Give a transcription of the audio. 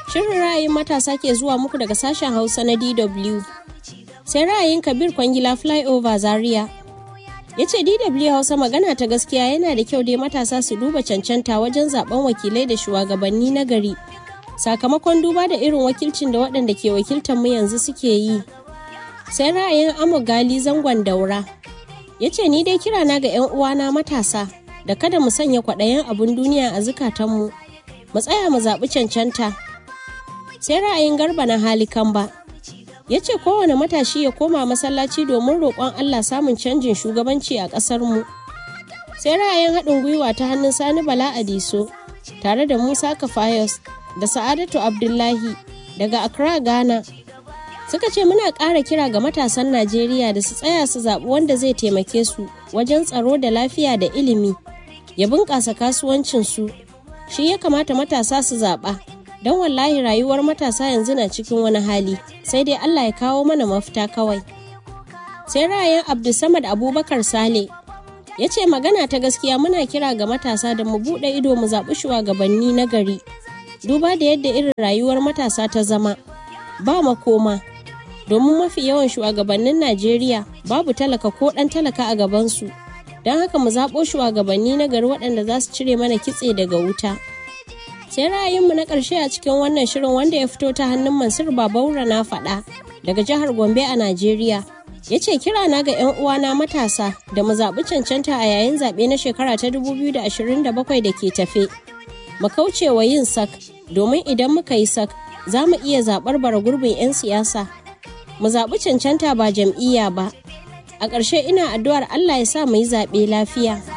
Shirin ra'ayin matasa ke zuwa muku daga sashen Hausa na DW. Sai ra'ayin Kabir Kwangila Flyover Zaria. Ya ce DW Hausa magana ta gaskiya yana da kyau dai matasa su duba cancanta wajen zaben wakilai da shugabanni na gari. Sakamakon duba da irin wakilcin da waɗanda ke wakiltar mu yanzu suke yi. Sai ra'ayin Amo Gali zangon daura. Ya ce ni dai kirana ga 'yan uwana matasa da kada mu sanya kwaɗayin abun duniya a zukatanmu. Mu tsaya mu zaɓi cancanta. Sai ra'ayin garba na hali ba. ya ce kowane matashi ya koma masallaci domin roƙon Allah samun canjin shugabanci a ƙasarmu. Sai ra'ayin haɗin gwiwa ta hannun Sani Bala Adiso tare da Musa Kafayos da Sa'adatu Abdullahi daga Accra, Ghana. Suka ce muna ƙara kira ga matasan Najeriya da su tsaya su zaɓi wanda zai taimake su wajen tsaro da lafiya da ilimi, ya bunƙasa kasuwancinsu. Shi ya kamata matasa su zaɓa. don wallahi rayuwar matasa yanzu na cikin wani hali sai dai Allah ya kawo mana mafita kawai. Sai ra'ayin Abdulsamad Abubakar Sale ya ce magana ta gaskiya muna kira ga matasa da mu buɗe ido mu zaɓi shugabanni na gari. Duba da yadda irin rayuwar matasa ta zama ba makoma domin mafi yawan shugabannin Najeriya babu talaka ko ɗan talaka a gabansu. Don haka mu zaɓo shugabanni na gari waɗanda za su cire mana kitse daga wuta. sai ra'ayinmu na ƙarshe a cikin wannan shirin wanda ya fito ta hannun mansur babaura na faɗa daga jihar gombe a najeriya ya ce kira na ga 'yan uwana matasa da mu zaɓi cancanta a yayin zaɓe na shekara ta 2027 da ke tafe mu kauce wa yin sak domin idan muka yi sak za mu iya zaɓar bara gurbin 'yan siyasa mu zaɓi cancanta ba jam'iyya ba a ƙarshe ina addu'ar allah ya sa mu yi zaɓe lafiya